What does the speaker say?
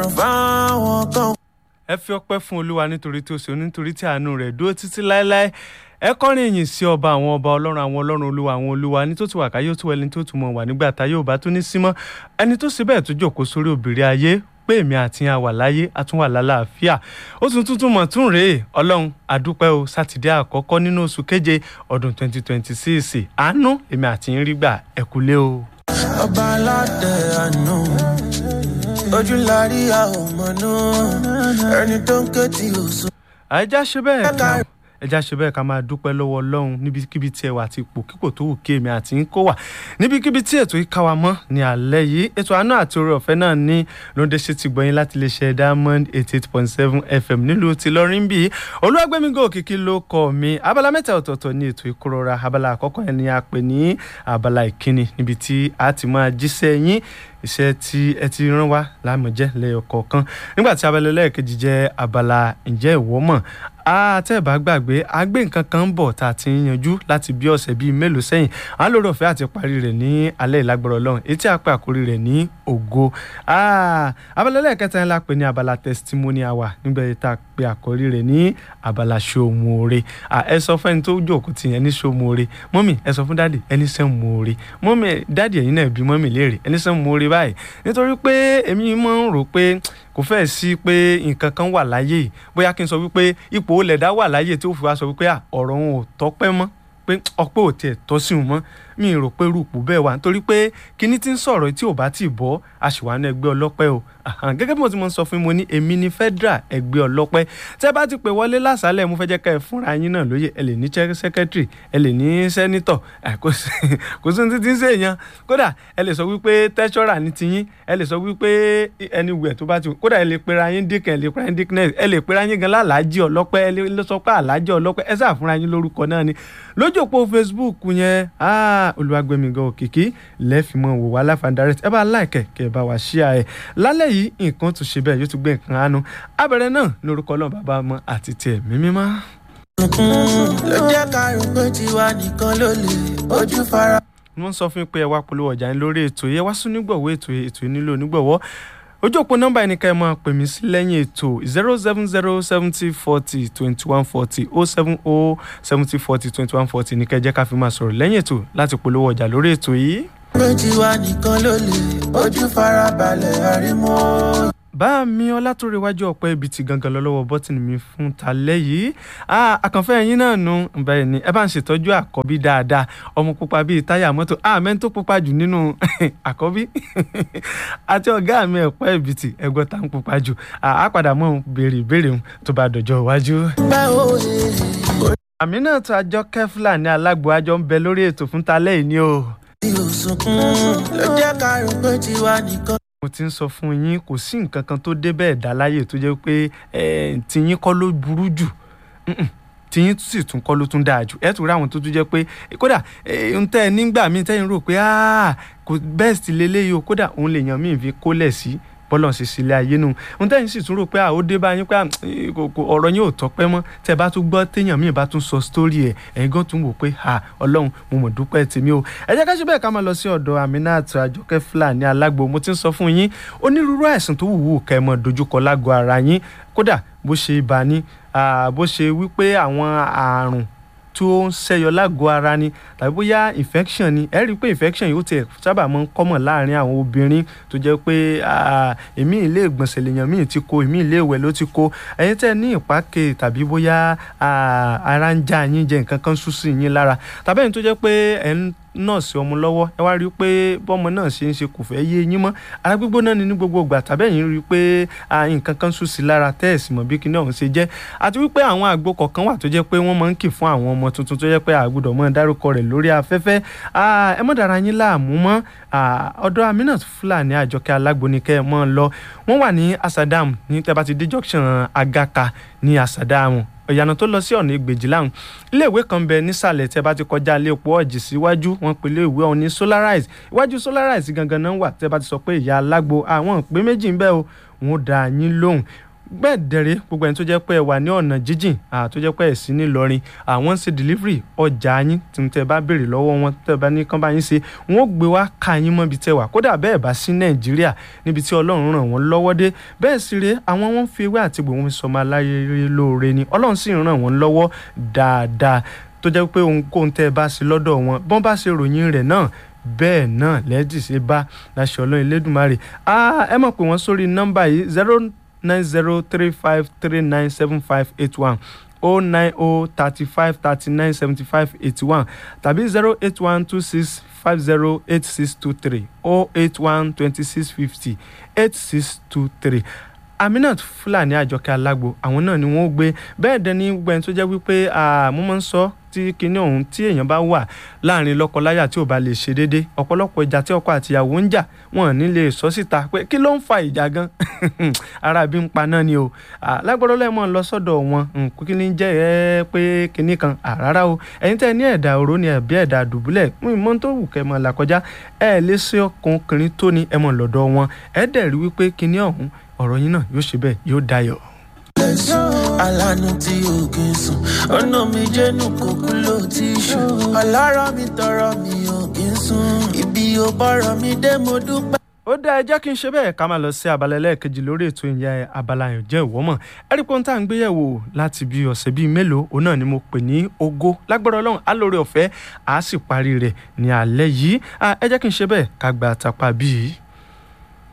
fáwọn kan. ẹ fi ọpẹ́ fún olúwa nítorí tí ó ṣe nítorí tí àánú rẹ̀ dúró títí láéláé ẹ kọrin ìyìn sí ọba àwọn ọba ọlọ́run àwọn ọlọ́run olúwa àwọn olúwa ní tó ti wà káyé tó ẹni tó tún mọ̀ wà nígbà tá yóò bá tó ní símọ́ ẹni tó ṣe bẹ́ẹ̀ tó jókòó sórí òbírí ayé pé èmi àti yẹn wà láyé a tún wà lálàáfíà ó tún tuntun mọ̀ tún rèé ọlọ́run àdúpẹ́ o sátidé àkọ́kọ́ nínú oṣù keje ọdún 2026 àánú èmi àti yín rí gbà ẹ kúlé o. ọba aládé àánú ojú lárí àwọn ọmọ náà ẹni tó ń ké tí ò sùn. ẹja ṣe bẹ́ẹ̀ ká ẹja ṣe bẹ́ẹ̀ ká máa dúpẹ́ lọ́wọ́ ọlọ́run níbikíbi tí ẹ wà àti ipò kíkò tó wù kí èmi àti ń kó wà níbikíbi tí ètò yìí ká wa mọ́ ní alẹ́ yìí ètò àánú àti oore ọ̀fẹ́ náà ní lóde ṣe ti gbọ́yìn láti lè ṣe diamond eighty eight point seven fm nílùú ti lọ́rin bíi olúwàgbẹ́mígò òkìkí ló kọ́ mi abala mẹ́ta ọ̀tọ̀ọ̀tọ̀ ní ètò ìkórora abala àkọ́kọ́ yẹn ni a pè ní abala ìkíni níbi tí a ti máa jíṣẹ́ yín iṣẹ́ tí ẹ ti rán wá lámọ̀jẹ́ lẹ́yọkọ̀ọ̀kan nígbà tí abala ẹlẹ́ẹ̀kejì jẹ́ abala ǹjẹ́ ìwọ mọ̀ àtẹ̀bá gbàgbé àgbé nǹkan kan ń bọ̀ tá a ti ń yanjú láti bí ọ̀sẹ̀ bíi mélòó sẹ́yìn à ń lórí ọ̀fẹ́ àti parí rẹ̀ ní alẹ́ ìlágbára ọlọ́run etí àpẹ àkórí rẹ̀ ní ògo abala ẹlẹ́ẹ̀kẹta ńlá pè ní abala testimony hour nígbà tá a pe àkórí rẹ̀ ní abala ṣòmùore ẹ sọ fún ẹni tó jókòó tì yẹn ní ṣòmùore mọ́mì ẹ sọ fún dáàdì ẹni sẹ́mùore mọ́mì dáàdì ẹ̀yin náà bí mọ́mì léèrè ẹni sẹ́mùore báyìí nítorí pé èmi máa ń rò pé kò fẹ́ẹ̀ sí pé nǹkan kan wà láyé yìí bóyá kí n sọ wípé ipò olè dá wà láyé tí ó fi wá sọ wípé ọ̀rọ̀ òun ò tọ́pẹ́ mọ́ pé ọpẹ́ ò tiẹ̀ tọ́ sí òun mọ́ mi rò pé rúpù bẹ́ẹ̀ wà nítorí pé kíní tí ń sọ̀rọ̀ tí ò bá tì bọ́ àṣìwánú ẹgbẹ́ ọlọ́pẹ́ o gẹ́gẹ́ bí mo ti mọ sọ fún mi mo ní èmi ní federal ẹgbẹ́ ọlọ́pẹ́ tẹ́ bá ti pè wọlé lásàálẹ̀ mo fẹ́ jẹ́ ká ẹ fúnra yín náà lóye ẹ lè ní secretary ẹ lè ní senator kò sí ní títí ń ṣèyàn kódà ẹ lè sọ wípé treasurer ní tiyín ẹ lè sọ wípé anywhere tó bá ti kódà ẹ lè pera yín dìkan ẹ lè pera yín dìkness ẹ lè pera yín gan lálàájì ọlọ́pẹ́ ẹ lè sọ pé àlàájì ọlọ́pẹ́ ẹ sáà fúnra yín lórúkọ náà ni lójú òpó Facebook yẹn olùwàgbẹ̀mígan òkìkí lẹ́fìmọ̀ wò wá láfa direct ẹ bá láìkẹ̀ kẹ́ ẹ bá wá ṣíà ẹ̀ lálẹ́ yìí nǹkan tún ṣe bẹ́ẹ̀ yóò tún gbé nǹkan àánú abẹ́rẹ́ náà lórúkọ ọlọ́run bàbá ọmọ àti tiẹ̀ mímímọ́. ló jẹ́ ká rò pé tiwa nìkan ló lè ojú fara. wọ́n sọ fún mi pé ẹ wá polówó ọjà yín lórí ètò yẹn wá sún nígbọ̀wọ́ ètò ètò nílò nígbọ̀wọ́ ojú òpó nọ́mbà ẹni ká ẹ máa pè mí sí lẹ́yìn ètò zero seven zero seventy forty twenty one forty oh seven oh seventy forty twenty one forty ní kẹjẹ́ ká fi máa sọ̀rọ̀ lẹ́yìn ètò láti polówó ọjà lórí ètò yìí. pé tiwa nìkan ló lè ojú fara balẹ̀ àrímọ́. bá mi ọlátòrèwájú ọ̀pẹ́ ibi tí gangan lọ lọ́wọ́ bọ́tìnì mi fún talẹ́ yìí àkànfẹ́ yín náà nu bẹ́ẹ̀ ni ẹ bá ń ṣètọ́jú àkọ́bí dáadáa ọmọ pupa bíi táyà mọ́tò àmẹ́ tó pupa jù nínú àkọ́bí àti ọ̀gá mi ẹ̀pẹ́ ibi tí ẹgbọ́n tá ń pupa jù á padà mọ́ béèrè ìbéèrè tó bá dọjọ́ iwájú. àmì náà tó àjọ kẹfìlà ní alágbó àjọ ń bẹ lórí ètò fún talẹ́ yìí ni o. tí o sunkún ló jẹ́ ká rò pé tiwa nìkan mo ti ń sọ fún yín kò sí nǹkan kan tó dé bẹ́ẹ̀ dá láyè tó jẹ́ pé tiyín kọ́ ló burú jù tiyín sì tún kọ́ ló tún dáa jù ẹ tún rí àwọn tó tún jẹ́ pé kódà ń tẹ́ ẹ nígbà míì tẹ́yìn rò pé kò best lélẹ́yìí o kódà òun lè yàn míì fi kólẹ̀ sí bọ́lọ̀ ṣe sílé ayé nù ń tẹ́yìn sì tún rò pé ó dé bá yín pé ọ̀rọ̀ yín ò tọ́pẹ́ mọ́ tẹ́ bá tún gbọ́ téèyàn míì bá tún sọ sítórì ẹ̀ ẹ̀yin gan tún wò pé ọlọ́run mo mọ̀ dúpẹ́ tèmi o ẹ jẹ́ ká ṣe bẹ́ẹ̀ ká máa lọ sí ọ̀dọ̀ Aminat Àjọkẹ́ Fúlàní alágbo mo ti ń sọ fún yín onírúurú àìsàn tó wùwù kẹ́ ẹ mọ̀ dojúkọ lágọ̀ọ́ ara yín kódà bó ṣe ibà ní bó ṣe wípé àwọn àrùn tó ń ṣẹyọ lágọ̀ọ́ ara ni tàbí bóyá infection ni ẹ rí i pé infection yóò tiẹ̀ sábà máa ń kọ́mọ̀ láàrin àwọn obìnrin tó jẹ́ pé èmi ilé ìgbọ̀nsẹ̀ lèèyàn míì ti kó èmi ilé ìwẹ̀ ló ti kó ẹ̀yin tẹ́ ní ìpákè tàbí bóyá ara ń já yín jẹ nǹkan kan sùn sí yín lára tàbí ẹ̀yin tó jẹ́ pé ẹ̀ ń nọ́ọ̀sì ọmọ lọ́wọ́ ẹ wá rí i pé bọ́mọ náà ṣe ń ṣe kò fẹ́ yé yín mọ́ ara gbígbóná ni ní gbogbo ìgbà tàbí ẹ̀yin rí i pé nǹkan kan sùn sí lára tẹ́ẹ̀sì mọ̀ bí kíní ọ̀hún ṣe jẹ́ àti wípé àwọn àgbo kọ̀ọ̀kan wà tó jẹ́ pé wọ́n máa ń kì fún àwọn ọmọ tuntun tó jẹ́ pé àgbùdọ̀ mọ́ dárúkọ rẹ̀ lórí afẹ́fẹ́ ẹ mọ́ dára yín láàmú mọ́ ọ̀dọ̀ Aminat Fúlàní Àjọkẹ́ Alágbo ni kẹ́ ẹ mọ́ lọ wọ́n wà ní Asadam ní tẹ́ bá ti dé junction Agaka ní Asadam ìyànà tó lọ sí ọ̀nà ìgbèjì láhùn iléèwé kan bẹ nísàlẹ̀ tẹ́ bá ti kọjá ilé epo ọ̀jì síwájú wọn pe iléèwé ọ̀hún ní solarize iwájú solarize gangan náà wà tẹ́ bá ti sọ pé ìyá alágbo àwọn ìpín méjì ń bẹ o wọn ó dá yín lóhùn bẹ́ẹ̀ dẹ̀rẹ́ gbogbo ẹni tó jẹ́ pé ẹ wà ní ọ̀nà jíjìn tó jẹ́ pé ẹ sí ní Ìlọrin àwọn ń ṣe delivery ọjà yín tí tẹ́ bá béèrè lọ́wọ́ wọn tẹ́ bá ní kán bá yín ṣe wọ́n ó gbé wá ká yín mọ́ ibi tẹ́ wà kódà bẹ́ẹ̀ bá sí Nàìjíríà níbi tí Ọlọ́run ràn wọ́n lọ́wọ́ dé bẹ́ẹ̀ sì rèé àwọn wọn fi ewé àti gbòǹ fi sọmọ aláyé lóore ni Ọlọ́run sì ràn wọ́n lọ́wọ́ dáadáa tó jẹ́ pé ohunkóhun tẹ́ ẹ bá ṣe lọ́dọ̀ wọn bọ́n bá ṣe ròyìn rẹ̀ náà bẹ́ẹ̀ náà lẹ́dí ṣe bá láṣẹ Ọlọ́run Elédùmarè ẹ mọ̀ pé wọ́n sórí nọ́mbà yìí zero nine zero three five three nine seven five eight one o nine o thirty five thirty nine seventy five eighty one tàbí zero eight one two six five zero eight six two three o eight one twenty six fifty eight six two three Aminat Fúlàní Àjọkẹ́ Alágbo àwọn náà ni wọ́n gbé bẹ́ẹ̀ dẹni gbẹ̀yìn tó jẹ́ wípé mo máa ń sọ tí kinní ọ̀hún tí èèyàn bá wà láàrin lọ́kọláya tí ò bá lè ṣe déédé ọ̀pọ̀lọpọ̀ ìjà tí ọkọ àtìyàwó ń jà wọn ò ní lè sọ síta pé kí ló ń fa ìjà gan ara bí ń pa náà ni o lágbọ́dọ̀ lẹ́mọ̀ lọ sọ́dọ̀ wọn kí ni jẹ́ ẹ pé kinní kan rárá o ẹ̀yin tẹ́ ní ẹ̀dà òró ni ẹ̀bí ẹ̀dà dùbúlẹ̀ mọ́ tó wù kẹ́ mọ́ là kọjá ẹ̀ lè ṣe ọkùnrin tó ní ẹ̀mọ̀ lọ́dọ̀ wọn ẹ̀ dẹ̀ rí wípé kinní ọ̀hún ọ̀rọ̀ yín náà yóò ṣe bẹ́ẹ̀ yóò dayọ̀ alánú tí o kì í sùn ọ̀nà mi jẹ́nu kókó ló ti ṣù ọlọ́rọ̀ mi tọrọ mi ò kì í sùn ibi ò bọ̀rọ̀ mi dé mo dúpẹ́. ó dá ẹ jẹ́ kí n ṣe bẹ́ẹ̀ ká máa lọ sí abala ẹlẹ́ẹ̀kejì lórí ètò ìyẹn abala yẹn jẹ́ ìwọ́mọ̀ ẹ̀rí pé ohun tá à ń gbé yẹ̀wò láti bí ọ̀sẹ̀ bíi mélòó òun náà ni mo pè ní ògo lágbára ọlọ́run á lórí ọ̀fẹ́ àá sì parí rẹ̀ ní alẹ́ yìí ẹ jẹ́ kí n ṣe bẹ́ẹ̀ ká gba àtàpá bíi.